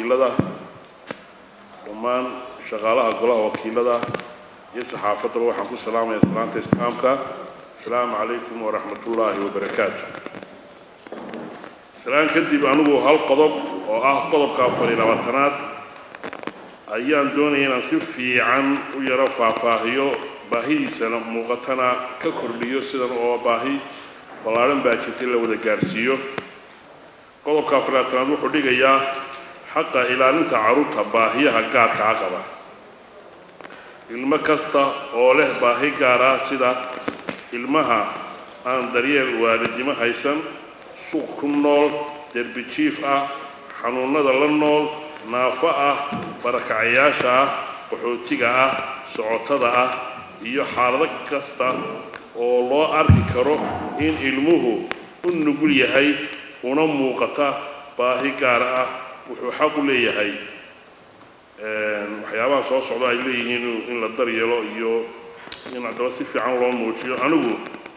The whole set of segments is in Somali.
wakiilada dhammaan shaqaalaha golaha wakiilada iyo saxaafaddaba waxaan ku salaamaya salaanta islaamka asalaamu calaykum waraxmatullaahi wabarakaatu salaan kadib anigu hal qodob oo ah qodobka afar iyo labaatanaad ayaan doonaya inaan si fiican u yaro faahfaahiyo baahidiisana muuqatana ka kordhiyo sidan oo baahi ballaadhan baa jirtay la wada gaarsiiyo qodobka afar iyo labaatanaad wuxuu dhigayaa xaqa ilaalinta carruurta baahiyaha gaarka a qaba ilmo kasta oo leh baahi gaar ah sida ilmaha aan daryeel waalidnimo haysan suuq ku nool derbi jiif ah xanuunnada la nool naafo ah barakacayaasha ah qaxootiga ah socotada ah iyo xaalado kasta oo loo arki karo in ilmuhu u nugul yahay una muuqata baahi gaar ah wuxuu xaq u leeyahay waxyaabaha soo socda ay leeyihiin in la daryeelo iyo in haddaba si fiican loo muujiyo anigu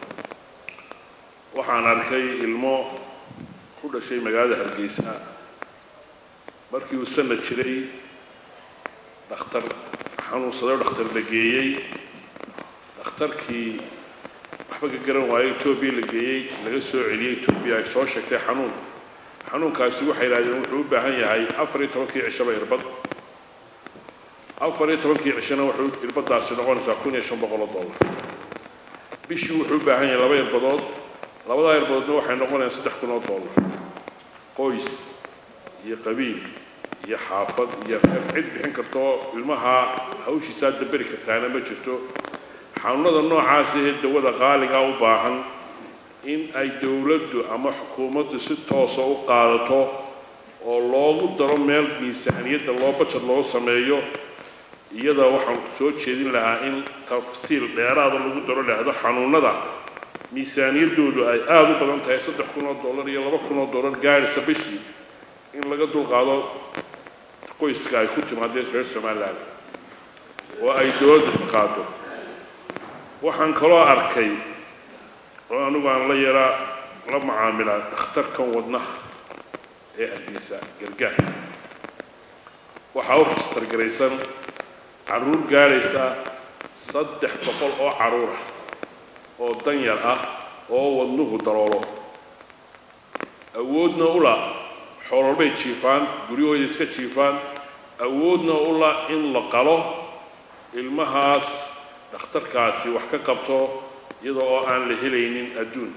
waxaan arkay ilmo ku dhashay magaalada hargeysa markii uu sanad jiray dhakhtar xanuunsaday oo dhakhtar la geeyey dhakhtarkii waxba ka garan waayo etoobiya la geeyey laga soo celiyey etoobiya ay soo sheegtay xanuun xanuunkaasi waxay yidhahdeen wuxuu u baahan yahay afar iyo tobankii cishaba irbad afar iyo tobankii cishana wuxuu irbadaasi noqonaysaa kun iyo shan boqol oo dollar bishii wuxuu u baahan yahay laba irbadood labadaa irbadoodna waxay noqonayaan saddex kun oo dollar qoys iyo qabiil iyo xaafad iyo reer cid bixin kartoo ilmaha hawshiisaa daberi kartaana ma jirto xanuunada noocaasi ee dawada qaaligaa u baahan in ay dowladdu ama xukuumaddu si toosa u qaadato oo loogu daro meel miisaaniyadda loo bajad loo sameeyo iyada waxaan soo jeedin lahaa in tafsiil dheeraada lagu daro dhahdo xanuunada miisaaniyaddoodu ay aada u badan tahay saddex kun oo dollar iyo laba kun oo dollar gaadhisa bishii in laga dulqaado qoyska ay ku timaadeen reer somaliland oo ay dowladda qaado waxaan kaloo arkay oo anigu aan la yaraa la macaamilaa dhakhtarkan wadnaha ee hargeysa gargaar waxaa u kistargaraysan carruur gaadhaysa saddex boqol oo carruurah oo danyar ah oo wadnuhu daroolo awoodna u la xoololbay jiifaan guryahooda iska jiifaan awoodna u la in la qalo ilmahaas dhakhtarkaasi wax ka qabto iyada oo aan la helaynin adduun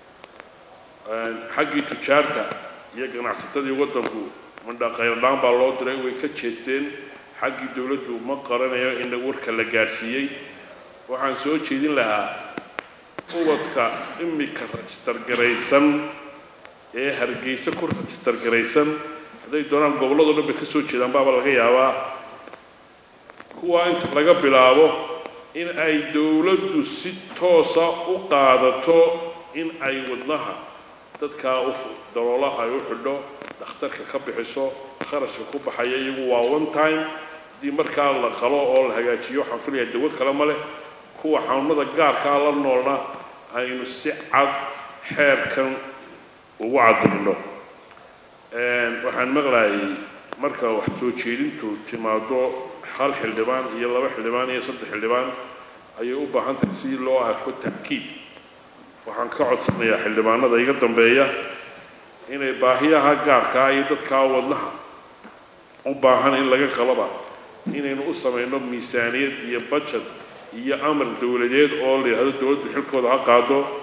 xaggii tujaarta iyo ganacsatadii waddanku mandhaqayrdhaan baa loo diray way ka jeesteen xaggii dowladdu ma qaranayo in warka la gaadhsiiyey waxaan soo jeedin lahaa ubadka imika rajistargaraysan ee hargeysa ku rajistargaraysan hadday doonaan gobolladoo dhan bay ka soo jeedaan baaba laga yaabaa kuwaa inta laga bilaabo in ay dowladdu si toosa u qaadato in ay wadnaha dadkaa u daloola ay u xidho dhakhtarka ka bixiso kharashka ku baxaya iyagu waa one time haddii markaa la qalo oo la hagaajiyo waxaan filayaa dawo kale ma leh kuwa xanuunada gaarkaa la noolna aynu si cad xeerkan ugu cadilino waxaan maqlayay marka wax soo jeedintu timaado hal xildhibaan iyo laba xildhibaan iyo saddex xildhibaan ayay u baahan tahay si loo arko ta'kiid waxaan ka codsanayaa xildhibaanada iga dambeeya inay baahiyaha gaarkaa iyo dadkaa wadnaha u baahan in laga qalaba inaynu u samayno miisaaniyad iyo bajad iyo amar dowladeed oo la yidhahdo dowladdu xilkooda ha qaado